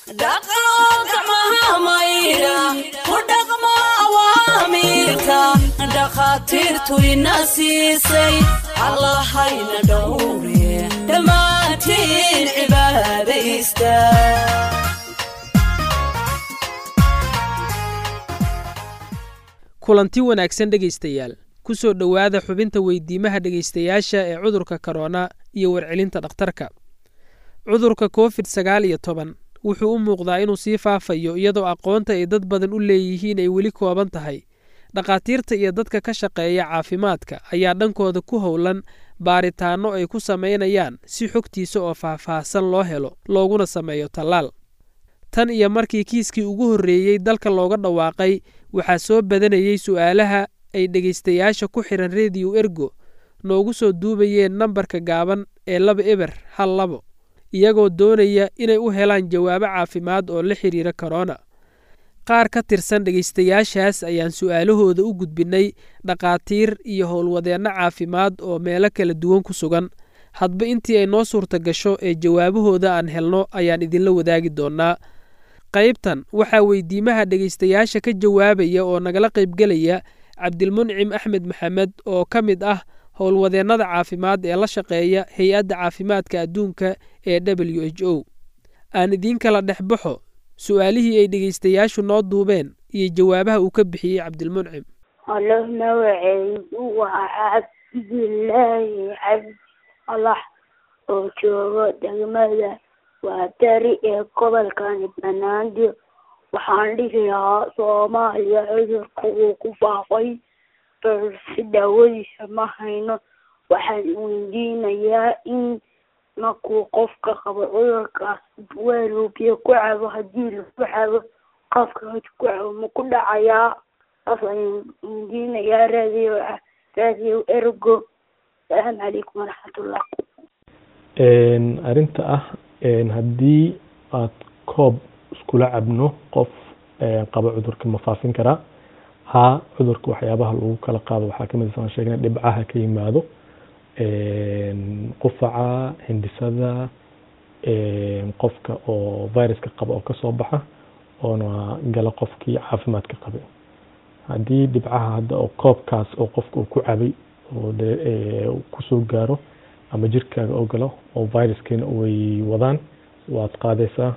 dhaqo gacmaha maydha ku dhaqmo awaamiirka dhakhaatiirtu ina siisay allahayna dhowre dhammaantiin cibaadaysta kulanti wanaagsan dhegaystayaal ku soo dhowaada xubinta weydiimaha dhegaystayaasha ee cudurka korona iyo warcelinta dhakhtarka cudurka covid sagaal iyo toban wuxuu u muuqdaa inuu sii faafayo iyadoo aqoonta ay dad badan u leeyihiin ay weli kooban tahay dhakhaatiirta iyo dadka ka shaqeeya caafimaadka ayaa dhankooda ku howlan baaritaanno ay ku samaynayaan si xogtiisa oo faahfaahsan loo helo looguna sameeyo tallaal tan iyo markii kiiskii ugu horreeyey dalka looga dhawaaqay waxaa soo badanayey su'aalaha ay dhegaystayaasha ku xihan rediyo ergo noogu soo duubayeen nambarka gaaban ee laba eber hal labo iyagoo doonaya inay u helaan jawaabo caafimaad oo la xiriira korona qaar ka tirsan dhegaystayaashaas ayaan su'aalahooda u gudbinnay dhakhaatiir iyo howlwadeenno caafimaad oo meelo kala duwan ku sugan hadba intii ay noo suurta gasho ee jawaabahooda aan helno ayaan idinla wadaagi doonnaa qaybtan waxaa weydiimaha dhegaystayaasha ka jawaabaya oo nagala qaybgelaya cabdilmuncim axmed maxamed oo ka mid ah howlwadeennada caafimaad ee la shaqeeya hay-adda caafimaadka adduunka ee w h o aan idiin kala dhex baxo su-aalihii ay dhegaystayaashu noo duubeen iyo jawaabaha uu ka bixiyey cabdilmuncim halo magaceedu waa cabdilaahi cabdi alax oo joogo degmada waa dari ee gobolkani banaadir waxaan dhihi lahaa soomaaliya cudurka uu ku faafay balse daawadiisa ma hayno waxaan weydiinayaa in markuu qofka qabo cudurkaas weeluu biyo ku cabo haddii lagu cabo qofka hod ku cabo ma ku dhacayaa saas ayaan weydiinayaa raadiyo raadiyo ergo asalaamu calaykum waraxmatullah arrinta ah haddii aad koob iskula cabno qof qaba cudurka ma faafin karaa haa cudurka waxyaabaha lagu kala qaado waxaa kamid a sheegna dhibcaha ka yimaado qufaca hindisada qofka oo viruska qaba oo kasoo baxa oona gala qofkii caafimaadka qabay haddii dhibcaha hadda oo koobkaas oo qofka uu ku cabay oo kusoo gaaro ama jirkaaga oo galo oo viruskiina way wadaan waad qaadaysaa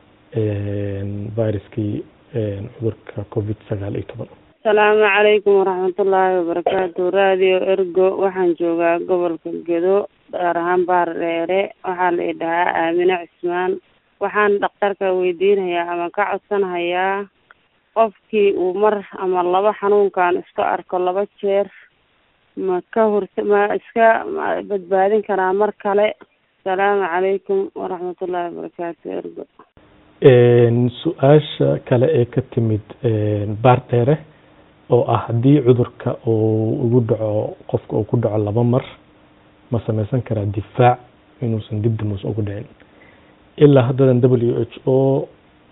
viruskii cudurka covid sagaal iyo toban asalaamu calaykum waraxmatullaahi wabarakaatu radio ergo waxaan joogaa gobolka gedo gaar ahaan baar dheere waxaa la idhahaa aamine cismaan waxaan dhakhtarka weydiinayaa ama ka codsanahayaa qofkii uu mar ama laba xanuunkan iska arko laba jeer ma ka horta ma iska badbaadin karaa mar kale asalaamu calaykum waraxmatullaahi wabarakaatu ergo su-aasha kale ee ka timid baar dheere oo ah haddii cudurka uu ugu dhaco qofka uu ku dhaco laba mar ma sameysan karaa difaac inuusan dib damuus ugu dhicin ilaa haddadan w h o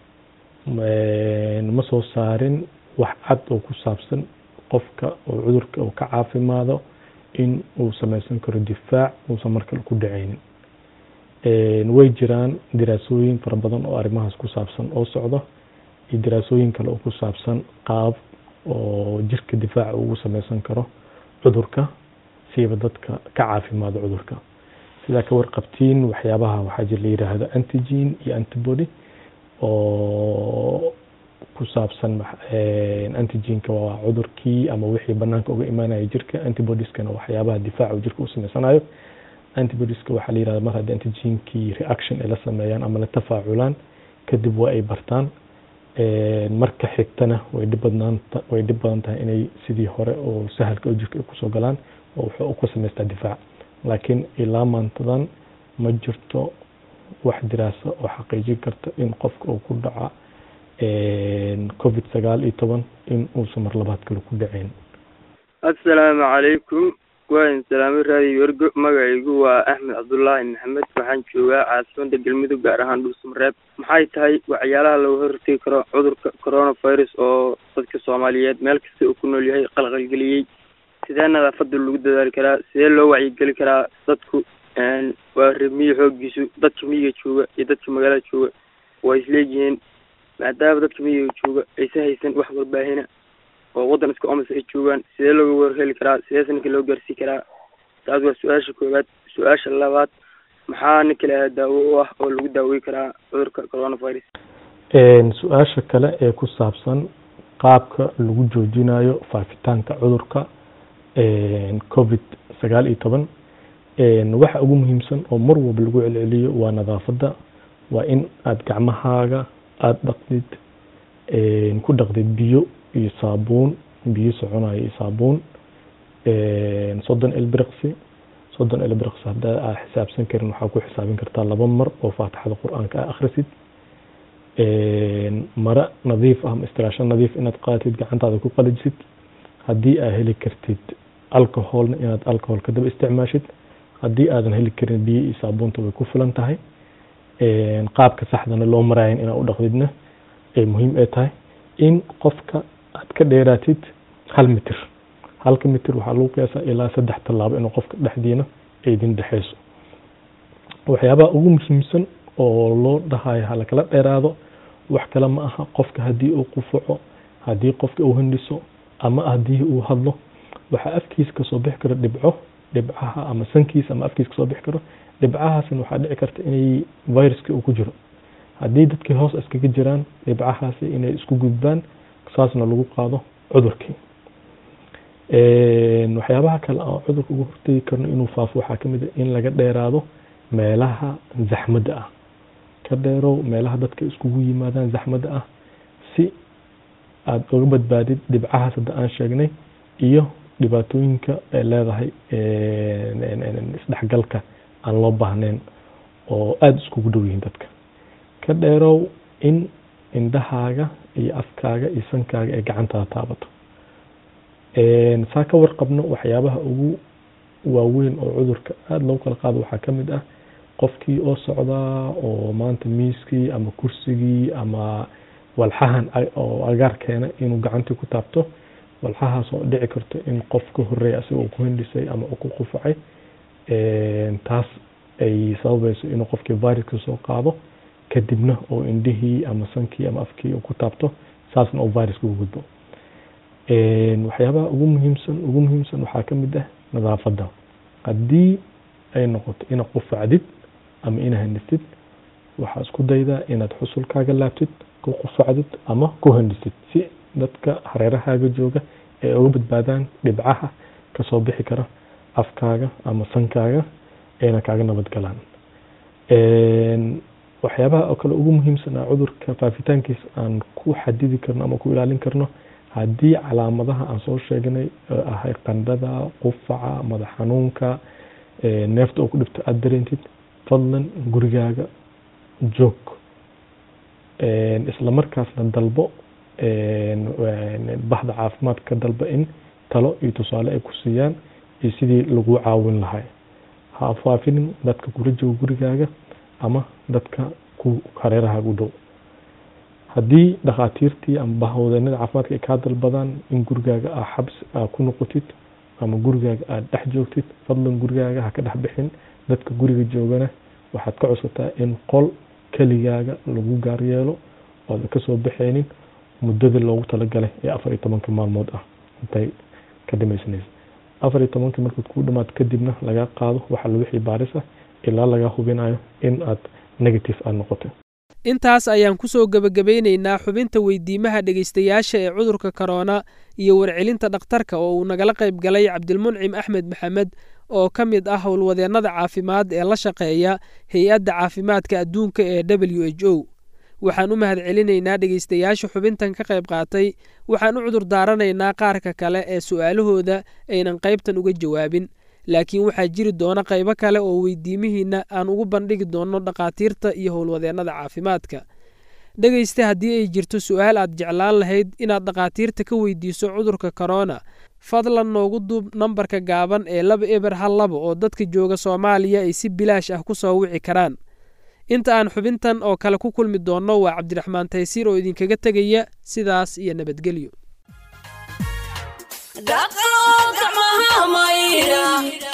ma soo saarin wax cad oo ku saabsan qofka oo cudurka uu ka caafimaado in uu sameysan karo difaac uusan markale ku dhaceynin way jiraan diraasooyin fara badan oo arrimahaas ku saabsan oo socdo iyo diraasooyin kale oo ku saabsan qaab oo jirka difaaca ugu sameysan karo cudurka siiba dadka ka caafimaado cudurka sidaa ka warqabtiin waxyaabaha waxaa jir la yidhaahdo antigen iyo antibody oo ku saabsan antigenka waa cudurkii ama wixii banaanka uga imaanaya jirka antibodieskana waxyaabaha difaaca uu jirka u sameysanayo antibodieska waxaa la yihahda mar haddii antigenkii reaction ay la sameeyaan ama la tafaaculaan kadib waa ay bartaan marka xigtana way dhib badnaanta way dhib badan tahay inay sidii hore oo sahalka oo jirka ay kusoo galaan oo wuxuu ku samaystaa difaac laakiin ilaa maantadan ma jirto wax diraasa oo xaqiijin karta in qofka uu ku dhaca covid sagaal iyo toban in uusan mar labaad kale ku dhaceyn assalaamu calaykum waan salaamo raadiyo ergo magacaygu waa axmed cabdullaahi maxamed waxaan joogaa caasimada galmudug gaar ahaan dhuusamareeb maxay tahay waxyaalaha laga hortegi karo cudurka coronavirus oo dadka soomaaliyeed meel kasta uu ku nool yahay qalqalgeliyey sidee nadaafada lagu dadaali karaa sidee loo wacyigeli karaa dadku waa reer miyi xoogiisu dadka miyiga jooga iyo dadka magaalada jooga waa isleeyihiin maadaama dadka miyiga jooga aysan haysan wax warbaahina oo waddan iska omas ay joogaan sidee looga warheli karaa sideese ninka loo gaarsii karaa taas waa su-aasha koowaad su-aasha labaad maxaa ninka lahaa daawo u ah oo lagu daawey karaa cudurka coronavirus su-aasha kale ee ku saabsan qaabka lagu joojinayo faafitaanka cudurka covid sagaal iyo toban waxa ugu muhiimsan oo mar walba lagu celceliyo waa nadaafadda waa in aada gacmahaaga aada dhaqdid ku dhaqdid biyo iyo saabuun biyo soconayo iyo saabuun soddon ilbiriqsi soddon ilbiriqsi haddaa aa xisaabsan karin waxaa ku xisaabin kartaa laba mar oo faatixada qur-aanka a akhrisid mara nadiif ah ama istiraasho nadiif inaad qaadatid gacantaada ku qalijisid haddii aa heli kartid alcoholna inaad alcohol ka daba isticmaashid haddii aadan heli karin biyo iyo saabuunta way ku filan tahay qaabka saxdana loo maraayan inaad u dhaqdidna ay muhiim ay tahay in qofka aad ka dheeraatid hal mitir halka mitir waxaa lagu qiyaasaa ilaa saddex tallaabo inuu qofka dhexdiina ay idin dhexeyso waxyaabaha ugu muhiimsan oo loo dhahayo halakala dheeraado wax kale ma aha qofka haddii uu qufaco haddii qofka uu hindhiso ama haddii uu hadlo waxaa afkiisa kasoo bixi karo dhibco dhibcaha ama sankiisa ama afkiisa kasoo bixi karo dhibcahaasna waxaa dhici karta inay viruska uu ku jiro haddii dadkii hoos iskaga jiraan dhibcahaasi inay isku gudbaan saasna lagu qaado cudurkii waxyaabaha kale aan cudurka uga hortegi karno inuu faafo waxaa kamid a in laga dheeraado meelaha zaxmadda ah ka dheerow meelaha dadka iskugu yimaadaan zaxmadda ah si aada uga badbaadid dhibcahaas hadda aan sheegnay iyo dhibaatooyinka ay leedahay isdhexgalka aan loo baahnayn oo aada iskugu dhow yihiin dadka ka dheerow in indhahaaga iyo afkaaga iyo sankaaga ay gacantaada taabato saa ka warqabno waxyaabaha ugu waaweyn oo cudurka aada loogu kala qaado waxaa ka mid ah qofkii oo socdaa oo maanta miiskii ama kursigii ama walxahan oo agaar keena inuu gacantii ku taabto walxahaas oo dhici karto in qof ka horeeya asigoo ku hindhisay ama ku qufacay taas ay sababayso inuu qofkii viruska soo qaado kadibna oo indhihii ama sankii ama afkii uu ku taabto saasna oo viruska ugu gudbo waxyaabaha ugu muhiimsan ugu muhiimsan waxaa ka mid ah nadaafadda haddii ay noqoto inaad qufacdid ama ina hindhistid waxaa isku daydaa inaad xusulkaaga laabtid ku qufacdid ama ku hindhistid si dadka hareerahaaga jooga ay uga badbaadaan dhibcaha kasoo bixi kara afkaaga ama sankaaga ayna kaaga nabadgalaan waxyaabaha oo kale ugu muhiimsan a cudurka faafitaankiisa aan ku xadidi karno ama ku ilaalin karno haddii calaamadaha aan soo sheegnay oo ahay qandhada qufaca madax xanuunka neefta oo ku dhibto aada dareentid fadlan gurigaaga joog isla markaasna dalbo baxda caafimaadka dalba in talo iyo tusaale ay ku siiyaan iyo sidii lagu caawin lahay ha faafinin dadka kula jooga gurigaaga ama dadka ku hareerahaaga u dhow haddii dhakhaatiirtii ama bahwadeenada caafimaadka ay kaa dalbadaan in gurigaaga aa xabs aa ku noqotid ama gurigaaga aad dhex joogtid fadlan gurigaaga ha ka dhex bixin dadka guriga joogana waxaad ka codsataa in qol keligaaga lagu gaar yeelo ooda kasoo baxaynin muddada loogu talagalay ee afar iyo tobanka maalmood ah intay ka dhamaysanaysa afar iyo tobanka markaad ku dhamaato kadibna laga qaado waxa wixii baaris ah ilaa laga hubinayo in aad negative aad noqotay intaas ayaan ku soo gebagabaynaynaa xubinta weydiimaha dhegaystayaasha ee cudurka korona iyo warcelinta dhakhtarka oo uu nagala qayb galay cabdilmuncim axmed maxamed oo ka mid ah howlwadeennada caafimaad ee la shaqeeya hay-adda caafimaadka adduunka ee w h o waxaan u mahadcelinaynaa dhegaystayaasha xubintan ka qayb qaatay waxaan u cudur daaranaynaa qaarka kale ee su'aalahooda aynan qaybtan uga jawaabin laakiin waxaa jiri doona qaybo kale oo weydiimihiinna aan ugu bandhigi doonno dhakhaatiirta iyo howlwadeennada caafimaadka dhegaysta haddii ay jirto su'aal aad jeclaan lahayd inaad dhakhaatiirta ka weydiiso cudurka korona fadlan noogu duub nambarka gaaban ee laba eber hal laba oo dadka jooga soomaaliya ay si bilaash ah ku soo wici karaan inta aan xubintan oo kale ku kulmi doonno waa cabdiraxmaan taysiir oo idinkaga tegaya sidaas iyo nabadgelyo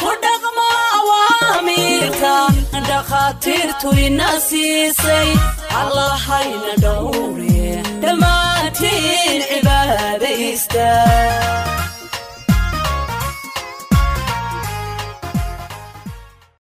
dhakhaatiirtu ina siisay allahayna dhowre dhammaantiin cibaadaysta